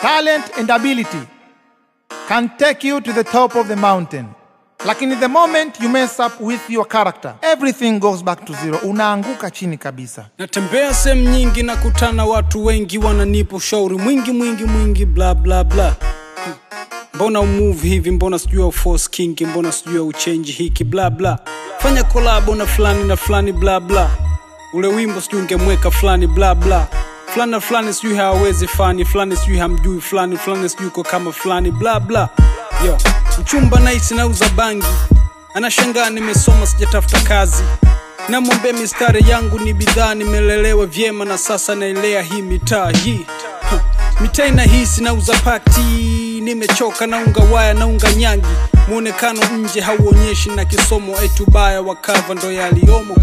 talent and ability can take you to the top of the mountain. Lakini the moment you mess up with your character, everything goes back to zero. Unaanguka chini kabisa. natembea sehemu nyingi na kutana watu wengi wananipa ushauri mwingi mwingi mwingi bla bla bla Hmm. mbona umove hivi mbona sijui force kingi mbona sijui uchenji hiki bla bla fanya kolabo na fulani na fulani bla bla ule wimbo sijui ungemweka fulani bla bla fulani na fulani sijui hawawezi fani fulani sijui hamjui fulani fulani sijui uko kama fulani bla bla yo mchumba naisi nauza bangi anashangaa nimesoma sijatafuta kazi namwambia mistari yangu ni bidhaa nimelelewa vyema na sasa naelea hii mitaa hii Ha, mitaa inahisi nauza pati nimechoka naunga waya naunga nyangi mwonekano nje hauonyeshi na kisomo etubaya wakava ndo yaliyomo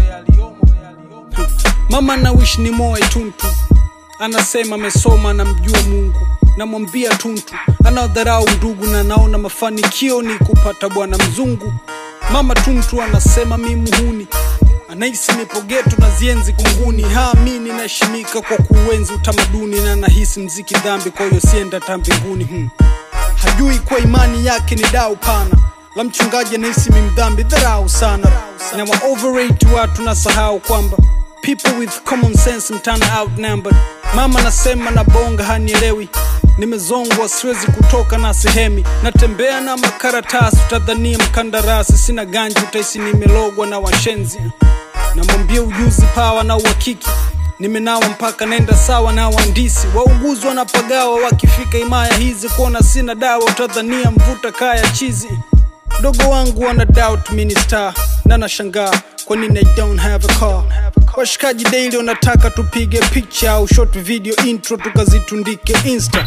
Ha, mama nawishi ni moe tuntu anasema amesoma namjua mungu namwambia tuntu anaodharau ndugu na naona mafanikio ni kupata bwana mzungu mama tuntu anasema mi muhuni anahisi nipo geto na zienzi kunguni haamini naheshimika kwa kuenzi utamaduni na nahisi mziki dhambi kwa hiyo sienda ta mbinguni hmm. hajui kwa imani yake ni dau pana la mchungaji anahisi mi mdhambi dharau sana na wa overrate watu na sahau kwamba people with common sense mtana outnumbered mama nasema na bonga hanielewi nimezongwa siwezi kutoka na sehemi natembea na makaratasi utadhania mkandarasi sina ganji utaisi nimelogwa na washenzi namwambia ujuzi pawa na uhakiki nimenawa mpaka nenda sawa na waandisi wauguzi wanapagawa wakifika himaya hizi kuona sina dawa utadhania mvuta kaya chizi mdogo wangu wana doubt minister na nashangaa kwa nini I don't have a car washikaji daily wanataka tupige picha au short video intro tukazitundike insta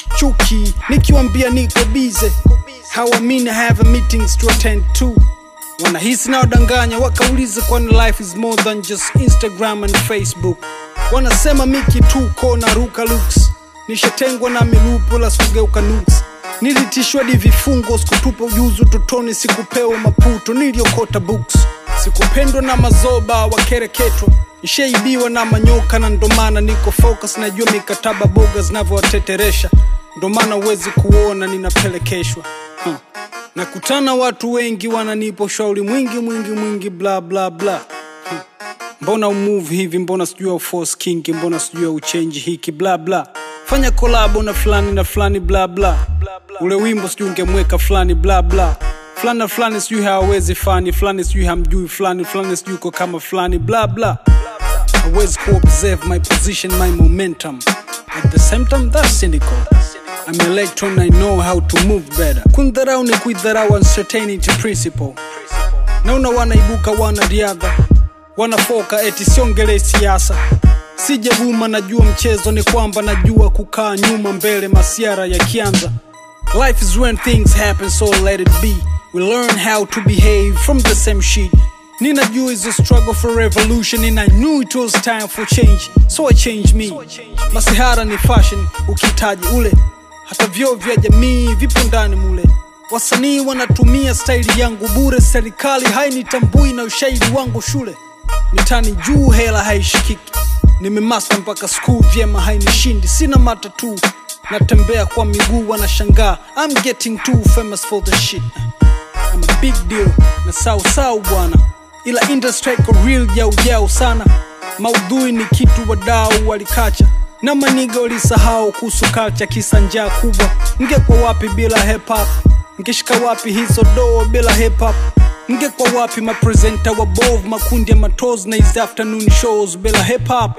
chuki nikiwambia niko bize hawamini I have a meetings to attend to wanahisi na wadanganya wakauliza kwani life is more than just instagram and facebook wanasema miki tuko na ruka looks nishatengwa na milupo la sikugeuka nuks nilitishwa di vifungo sikutupa ujuzi utotoni sikupewa maputo niliokota books sikupendwa na mazoba wakereketwa nishaibiwa na manyoka na ndomana niko focus najua mikataba boga zinavyowateteresha ndomana huwezi kuona ninapelekeshwa huh. nakutana watu wengi wananipa ushauri mwingi mwingi mwingi bla bla bla Hmm. mbona umove hivi mbona sijui force kingi mbona sijui uchenji hiki bla bla fanya kolabo na fulani na fulani bla bla ule wimbo sijui ungemweka fulani bla bla fulani na fulani sijui hawawezi fani fulani sijui hamjui fulani fulani sijui uko kama fulani bla bla hawezi kuobserve my position my momentum at the same time that's cynical I'm electron I know how to move better kundharau ni kuidharau uncertainty principle naona wanaibuka wanariadha wanafoka eti siongele siasa sijavuma najua mchezo ni kwamba najua kukaa nyuma mbele masiara yakianza life is when things happen so let it be we learn how to behave from the same shit ninajua is a struggle for revolution and i knew it was time for change so i changed me masihara ni fashion ukitaji ule hata vyoo vya jamii vipo ndani mule wasanii wanatumia staili yangu bure serikali hainitambui na ushahidi wangu shule mitani juu hela haishikiki nimemasta mpaka skuu vyema hainishindi sina matatu natembea kwa miguu wanashangaa I'm getting too famous for the shit I'm a big deal na sau sau bwana ila industry iko real jau jau sana maudhui ni kitu wadau walikacha na maniga walisahau kuhusu culture kisa njaa kubwa ngekwa wapi bila hip hop ngeshika wapi hizo doo bila hip hop ngekwa wapi mapresenta wabovu makundi ya matos na hizi afternoon shows bila hip hop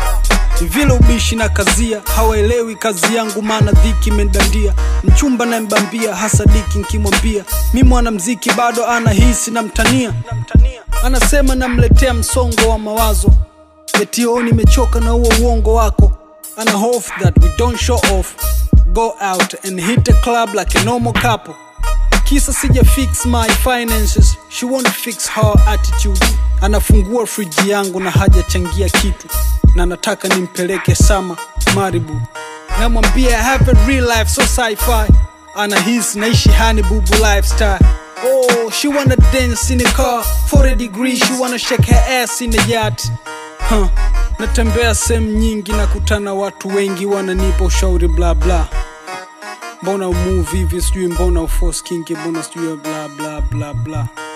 ni vile ubishi na kazia hawaelewi kazi yangu maana dhiki imendandia mchumba na mbambia hasa diki nkimwambia mi mwanamziki bado anahisi na mtania anasema namletea msongo wa mawazo etio nimechoka na huo uongo wako ana hope that we don't show off go out and hit a club like a normal couple kisa sija fix my finances she won't fix her attitude anafungua friji yangu na hajachangia kitu na nataka nimpeleke sama maribu namwambia I have a real life so sci-fi anahisi naishi hani bubu lifestyle oh she wanna dance in a car 40 degrees she wanna shake her ass in a yacht huh. natembea sehemu nyingi na kutana watu wengi wananipa ushauri bla bla mbona umove hivi sijui mbona uforce kinki mbona sijui bla bla bla bla